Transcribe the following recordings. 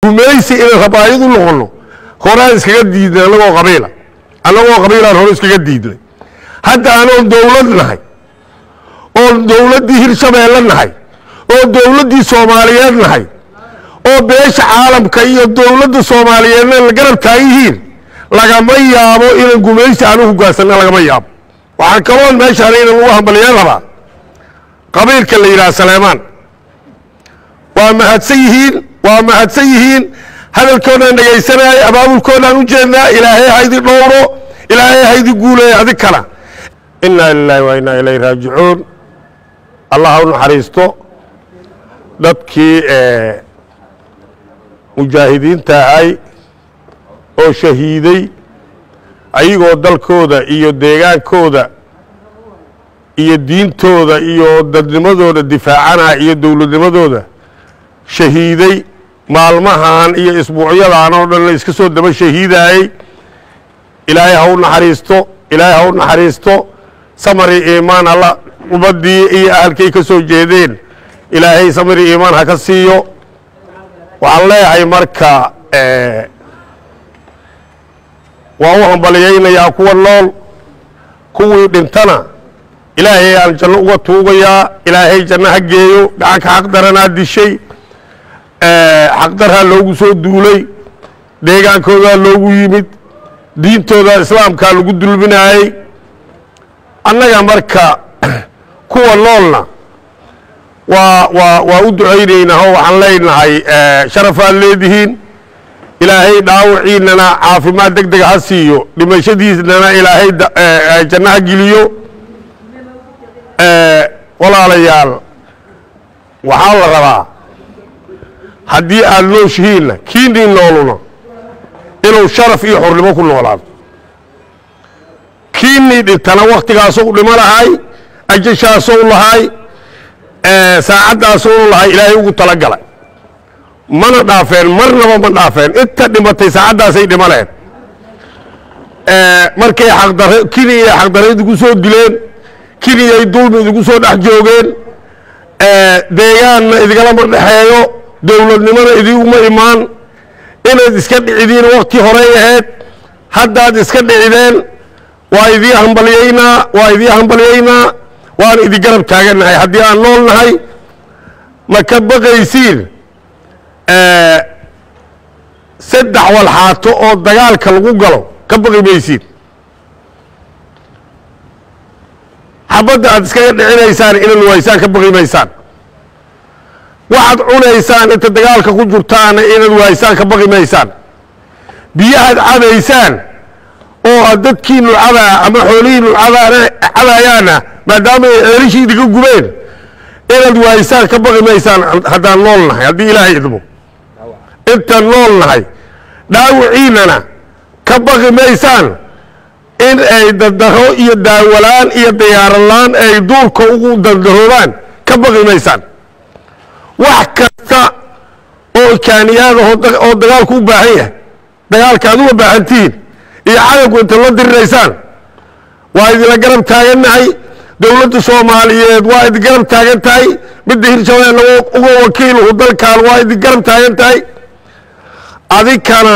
gumaysi inaan rabaayad u noqonno horaan iskaga diidnay annagoo qabiila annagoo qabiilaan hore iskaga diidnay hadda anoon dowlad nahay oon dowladdii hirshabeelle nahay oo dowladdii soomaaliyeed nahay oo beesha caalamka iyo dowladda soomaaliyeedna la garab taagan yihiin lagama yaabo inaan gumaysi aan u hogaansanna lagama yaabo waxaa kaloon meeshaan inan ugu hambaliyeen rabaa qabiilka la yidhaha saleemaan waa mahadsan yihiin waa mahadsan yihiin hadalkoodaan dhegaysanayay abaabulkoodaan u jeednaa ilaahay haydi dhowro ilaahay haydi guuleeya adig kana inaa lilaahi wa inaa ilayhi raajicuun allah ha u naxariisto dadkii mujaahidiinta ahay oo shahiiday ayagoo dalkooda iyo deegaankooda iyo diintooda iyo dadnimadooda difaacanaa iyo dowladnimadooda shahiiday maalmahan iyo isbuucyadan oo dhan la iska soo daba shahiidaayey ilaahay ha u naxariisto ilaahay ha u naxariisto samari iimaan alla ummaddii iyo ahalkay ka soo jeedeen ilaahay samari iimaan ha ka siiyo waxaan leeyahay marka waan u hambaliyaynayaa kuwa nool kuwii dhintana ilaahay aan janno uga tuugayaa ilaahay janno ha geeyo gacanka xaqdaranaa dishay xaqdarhaa loogu soo duulay deegaankoodaa loogu yimid diintooda islaamkaa lagu dulminaayey annaga marka kuwa noolna waa waa waa u ducaynaynaa oo waxaan leenahay sharafaad leedihiin ilaahay dhaawiciinana caafimaad deg dega ha siiyo dhimashadiisnana ilaahay janno ha geliyo walaalayaal waxaa la rabaa haddii aad nooshihiinna kiinii nooluna inuu sharaf iyo xornimo ku noolaado kiinii dhintana wakhtigaasou dhimo lahay ajashaasou lahay saacaddaasou lahay ilaahay ugu talagalay mana dhaafeen marnaba ma dhaafeen inta dhimatay saacaddaasay dhimaneen markay xaqdar kiniyay xaqdarra idigu soo dileen kiniyay dulmi idigu soo dhex joogeen deegaanna idigalama dhexeeyo dowladnimona idiguma imaan inaad iska dhicidiin wakti horey ahayd haddaad iska dhicideen waa idii hambalyaynaa waa idii hambalyaynaa waan idi garab taagannahay haddii aan nool nahay ma ka baqaysiin saddex walxaato oo dagaalka lagu galo ka baqi maysiin xabadda aad iskaga dhicinaysaan inaad waysaan ka baqi maysaan waxaad cunaysaan inta dagaalka ku jirtaana inaad waaysaan ka baqi maysaan biyahaad cabaysaan oo aad dadkiinu cabaa ama xoolihiinu cabaana cabayaana maadaama ay ceelishii idinka gubeen inaad waaysaan ka baqi maysaan haddaan nool nahay haddii ilaahay idmo intaan nool nahay dhaawiciinana ka baqi maysaan in ay dandaro iyo daawalaan iyo diyaarolaan ay duurka ugu dandaroobaan ka baqi maysaan wax kasta oo kaaniyaada oo dagaalku u baahan yahay dagaalka aad uga baahantihiin iyo cadawku inta la diriraysaan waa idinla garab taagannahay dowladda soomaaliyeed waa idin garab taagan tahay midda hirshabeelle uga wakiiluhu dalkan waa idin garab taagan tahay adinkana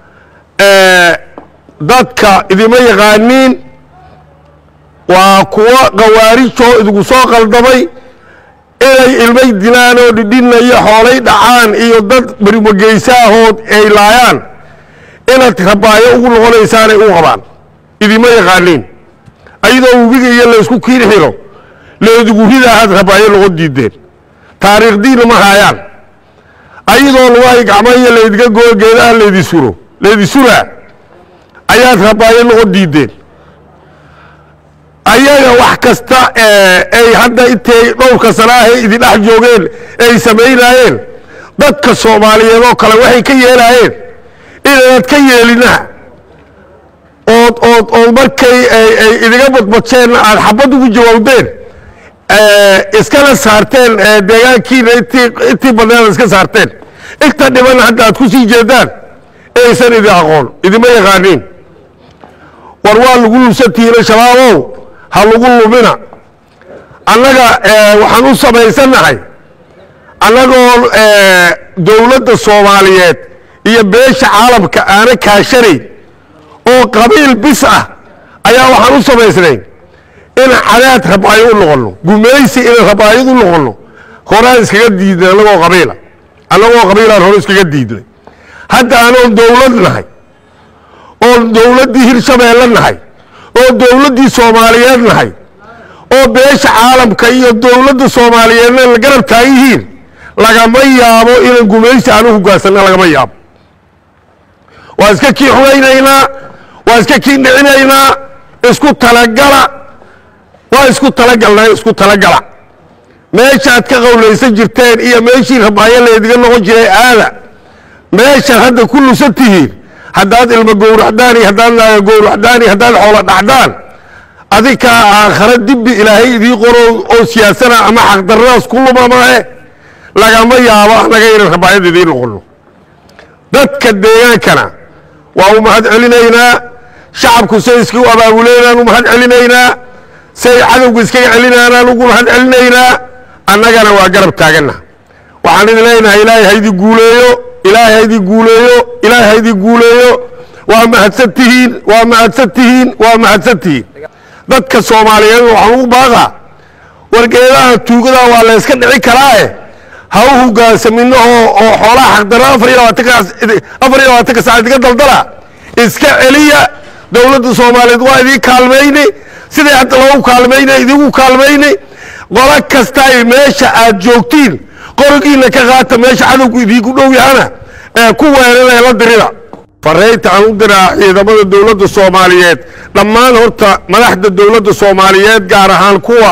dadka idima yaqaaniin waa kuwo khawaarijoo idinku soo qaldamay inay ilmay dilaan oo dhidhinna iyo xoolay dhacaan iyo dad barimogeysahood ay laayaan inaad rabaayo ugu noqonaysaanay u qabaan idima yaqaaniin ayadoo webiga iyo laysku kiin xiro leedigu ridaahaad rabaayo noqon diideen taariikhdiina ma haayaan ayadoo lugahay gacmaiyo laydiga goo geedaha laydi suro laydi suraa ayaad rabaayo noqon diideen ayaga wax kasta ay hadda intay dhowrka sanaahay idin dhex joogeen ay samaynaayeen dadka soomaaliyeed oo kale waxay ka yeelaayeen inaad ka yeelina ood ood ood markay ay idiga badbadsheenna aad xabad ugu jawaabdeen iskana saarteen deegaankiina intii intii badneed iska saarteen inta dhibanna hadda aad ku sii jeedaan aysan idin aqoon idima yaqaaniin war waa lagu lubsantihiina shabaabow ha lagu lumina annaga waxaan u samaysannahay annagoo dowladda soomaaliyeed iyo beesha caalamka aana kaashanayn oo qabiil bis ah ayaa waxaan u samaysnayn inaan cadaad rabaayo u noqonno gumaysi inaan rabaayad u noqonno horaan iskaga diidnay annagoo qabiila annagoo qabiilaan hore iskaga diidnay hadda anoon dowlad nahay oon dowladdii hirshabeelle nahay oo dowladdii soomaaliyeed nahay oo beesha caalamka iyo dowladda soomaaliyeedna la garab taagan yihiin lagama yaabo inaan gumaysi aan u hoggaansanna lagama yaabo waa iska kii xunaynaynaa waa iska kii dhicinaynaa isku talagala waa isku talagalnaa isku talagala meeshaad ka qowlaysan jirteen iyo meeshii rabaayo laydiga noqon jiray aada meeshaad hadda ku lusan tihiin haddaad ilmo gowracdaan iyo haddaad naaga gowracdaan iyo haddaad xoolo dhacdaan adikaa aakhare dibbi ilaahay idii qoro oo siyaasana ama xaqdarradaas ku luma maahe lagama yaabo annaga inaan rabaayad idiin noqonno dadka deegaankana waa u mahad celinaynaa shacabku say iska u abaabuleynaan u mahad celinaynaa say cadowga iskaga celinaanaan ugu mahad celinaynaa annagana waa garab taaganna waxaan idin leenahay ilaahay haydii guuleeyo ilaahay haydii guuleeyo ilaahay haydii guuleeyo waa mahadsan tihiin waa mahadsan tihiin waa mahadsan tihiin dadka soomaaliyeed waxaan ugu baaqaa wargeedaha tuugada waa la yska dhici karaae ha u hogaansamino oo oo xoolaha xaqdarra afar iyo labaatanka afar iyo labaatanka saac idiga daldala iska celiya dowladda soomaaliyeed waa idiin kaalmayni siday hadda loogu kaalmayna idigu kaalmayni qolo kasta ay meesha aad joogtiin qorigiina ka qaata meesha cadowgu idiinku dhow yahana ee ku weeraree la dirida faraynta aan u diraa ciidamada dowladda soomaaliyeed dhammaan horta madaxda dowladda soomaaliyeed gaar ahaan kuwa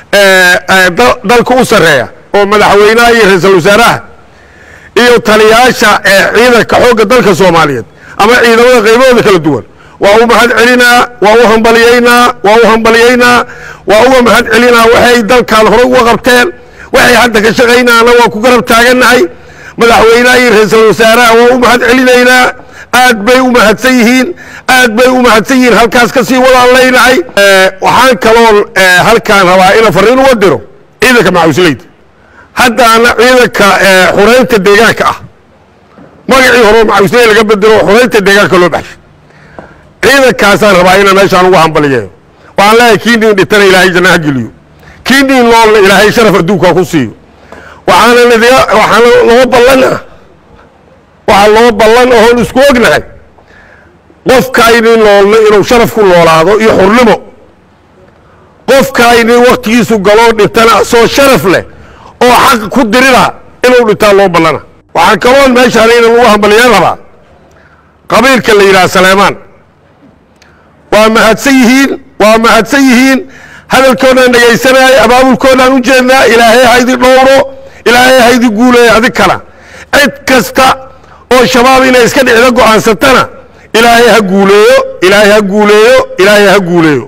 dalka u sarreeya oo madaxweynaha iyo ra-iisul wasaaraha iyo taliyaasha ciidanka xoogga dalka soomaaliyeed ama ciidamada qaybahooda kala duwan waa u mahad celinaa waa u hambaliyeynaa waa u hambaliyeynaa waa uga mahad celinaa waxay dalkan hore uga qabteen waxay hadda ka shaqaynaana waa ku garab taagannahay madaxweynaha iyo ra-iisul wasaaraha waa u mahad celinaynaa aad bay u mahadsan yihiin aad bay u mahadsan yihiin halkaas ka sii wadaan leynahay waxaan kaloon halkaan rabaa ina fariin uga diro ciidanka macawisleyda haddaana ciidanka xureynta deegaanka ah magacii hore macawisley laga bedelo xureynta deegaanka loo baxshay ciidankaasaan rabaa inaan meeshaan ugu hambaliyeeyo waxaan leeyahay kii nin dhintana ilaahay jannaha geliyo kii nin noolna ilaahay sharaf adduunka ku siiyo waxaana nidiga waxaana loo ballan ah waxaa loo ballan oon isku ognahay qofkaaynin noolna inuu sharaf ku noolaado iyo xurnimo qofkaaynin waktigiisu galoo dhintana asoo sharaf leh oo xaq ku dirida inuu dhintaa loo ballana waxaa kaloon meeshaan inaan ugu hambaliyeen rabaa qabiilka la yidhaha saleemaan waa mahadsan yihiin waa mahadsan yihiin hadalkoodaan dhegaysanayay abaabulkoodaan u jeednaa ilaahay haydi dhowro ilaahay haydi guuleeya adig kala cid kasta oo shabaab inay iska dhicdo go'aansatana ilaahay ha guuleeyo ilaahay ha guuleeyo ilaahay ha guuleeyo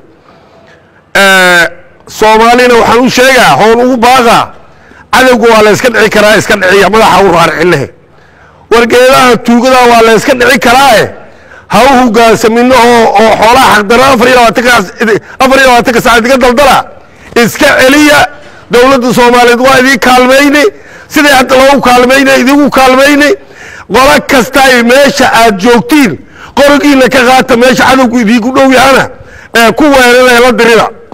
soomaalina waxaan u sheegaa hoon ugu baaqaa cadowga waa la yska dhici karaa iska dhiciya madaxa u raaricinahe wargeedaha tuugada waa la yska dhici karaae ha u hogaansamino oo oo xoolaha xaqdarra afar iyo labaatanka afar iyo labaatanka saac idiga daldala iska celiya dowladda soomaaliyeed waa idiin kaalmayni siday hadda loogu kaalmayna idigu kaalmayni qolo kasta ay meesha aad joogtiin qorigiina ka qaata meesha cadowgu idiinku dhow yahana ee ku weeraree la dirida